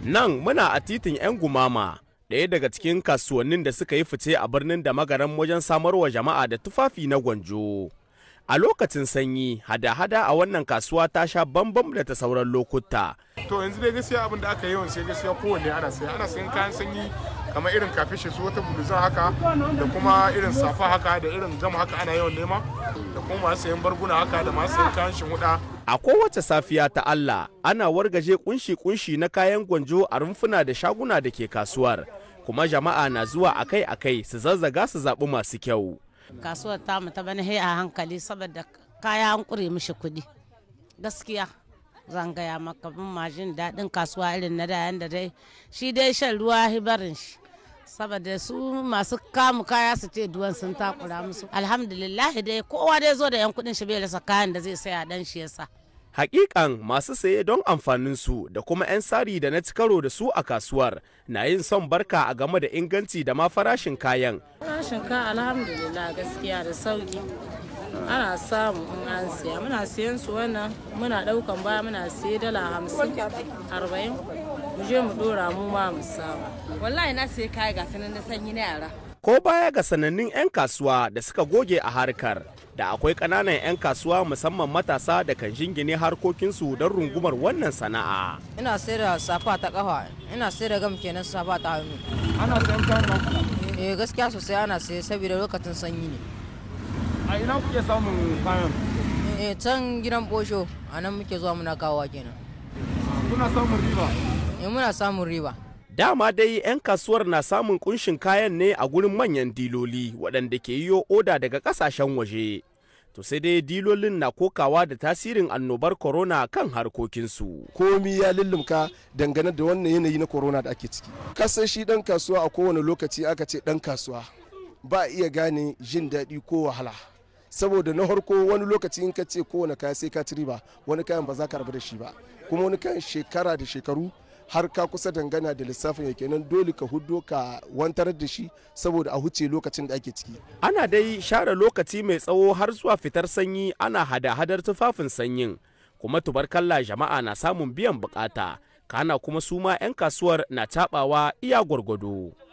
Nan muna a titin 'yan gumama, ɗaya daga cikin kasuwannin da suka yi fice a birnin da magaran wajen samarwa jama'a da tufafi na gwanjo. A lokacin sanyi, hada-hada a wannan kasuwa ta sha bambam da ta sauran lokuta. to yanzu dai gaskiya abin da aka yawan sai gaskiya kowanne ana sai ana sayan kayan sanyi kamar irin kafishe su wata buluzan haka da kuma irin safa haka da irin gam haka ana yawan nema da kuma masu sayan barguna haka da masu sayan kayan shinhuda A kowace safiya ta Allah, ana wargaje kunshi-kunshi na kayan gwanjo a rumfuna da shaguna da ke kasuwar, kuma jama'a na zuwa akai-akai su zazzaga su zaɓi masu kyau. kasuwar tamu ta bana a hankali saboda kaya an kure mishi kuɗi gaskiya zan gaya maka bin majin daɗin kasuwa irin na da yanda dai shi dai shan ruwa hibarin shi saboda su masu kamu kaya su ce duwan sun takura musu alhamdulillah dai kowa dai zo da yan kuɗin shi bai rasa kayan da zai saya dan shi yasa Hakikan masu saye don amfaninsu da kuma 'yan sari da na ci karo da su a kasuwar na yin son barka a game da inganci da ma farashin kayan. Farashin ka alhamdulillah gaskiya da sauki. Ana samu in an siya. Muna siyan su wannan muna daukan baya muna siya dala hamsin arba'in. Mu je mu dora mu ma mu samu. wallahi na sai kaya ga sanan na sanyi na yara Ko baya ga sanannun 'yan kasuwa da suka goge a harkar, da akwai ƙananan 'yan kasuwa musamman matasa da kan jingine harkokinsu don rungumar wannan sana'a. ina sai da safa ta kafa ina sai da gam kenan safa ta hannu ana sayan kayan nan eh gaskiya sosai ana sai saboda lokacin sanyi ne a ina kuke samun kayan eh can gidan bosho a nan muke zuwa muna kawowa kenan kuna samun riba eh muna samun riba Dama dai 'yan kasuwar na samun kunshin kayan ne a gurin manyan diloli waɗanda ke yiwo oda daga ƙasashen waje. To sai dai dilolin na kokawa da tasirin annobar corona kan harkokinsu. komi ya lullumka dangane da wannan yanayi na corona da ake ciki kasan shi dan kasuwa a kowane lokaci aka ce dan kasuwa ba a iya gane jin daɗi ko wahala saboda na harko wani lokaci in ka ce kowane kaya sai ka ci riba wani kayan ba za ka rabu da shi ba kuma wani kayan shekara da shekaru har ka kusa dangana da lissafin ya kenan dole ka huddo ka wantar da shi saboda a huce lokacin da ake ciki Ana dai share lokaci mai tsawo har zuwa fitar sanyi ana hada-hadar tufafin sanyin, kuma tubarkalla jama'a na samun biyan bukata, kana kuma su ma 'yan kasuwar na taɓawa iya gwargwado.